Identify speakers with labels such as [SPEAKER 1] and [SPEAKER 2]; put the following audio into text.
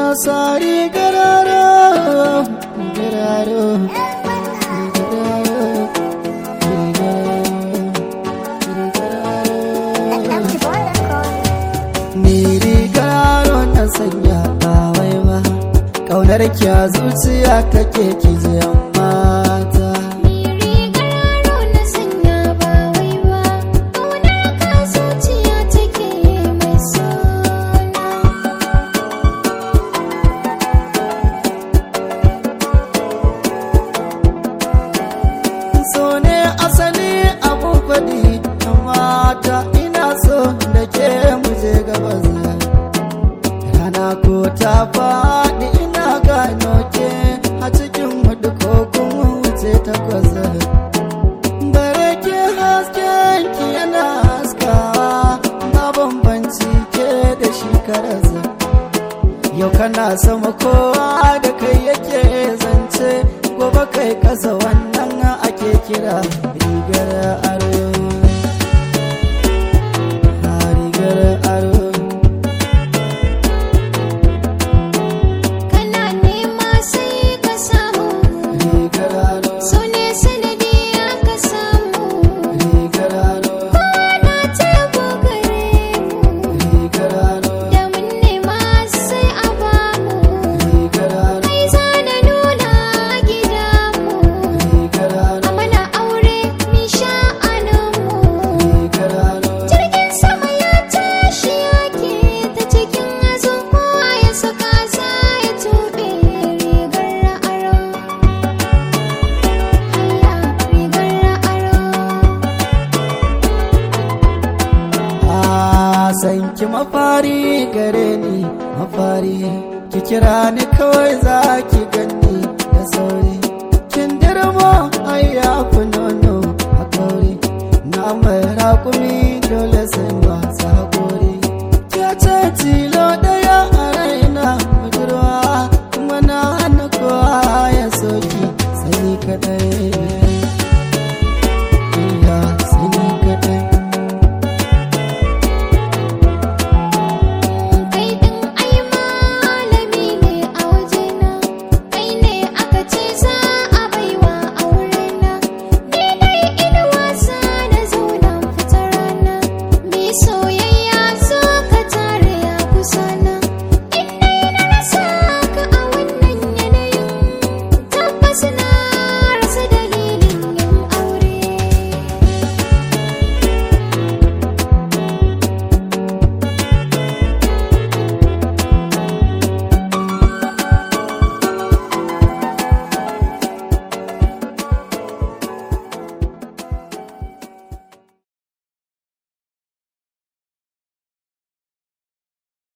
[SPEAKER 1] sari gararo gararo Ni rigaro na sanya bawai ba Ƙaunar kya zuciya take ki mata so ne asali abu faɗi mata ina so da ke muje gabas rana ko ta faɗi ina gano ke a cikin hudu ko kuma wuce takwas bare ke hasken ki yana haskawa ba bambanci ke da shi karasa yau kana sama kowa da kai yake zance gobe kai kasa wannan ake kira rigar aro a rigar aro
[SPEAKER 2] Kana nema sai ka samu
[SPEAKER 1] rigar aro
[SPEAKER 2] So ne sanadi aka samu
[SPEAKER 1] rigar aro
[SPEAKER 2] Kwana tebo gare mu
[SPEAKER 1] rigar aro
[SPEAKER 2] Da mun nema sai a bamu
[SPEAKER 1] rigar aro
[SPEAKER 2] Kai za na nuna gida mu
[SPEAKER 1] rigar aro
[SPEAKER 2] A mana aure mi sha'aninmu
[SPEAKER 1] rigar aro
[SPEAKER 2] Jirgin sama ya tashi yake ta cikin hazo kowa ya saka sa ya tube rigar aro. Allah rigar aro.
[SPEAKER 1] a san ki mafari gare ni mafari ki kira ni kawai za ki gani da sauri kin dirmo ai ya fi nono a kauri na mai raƙumi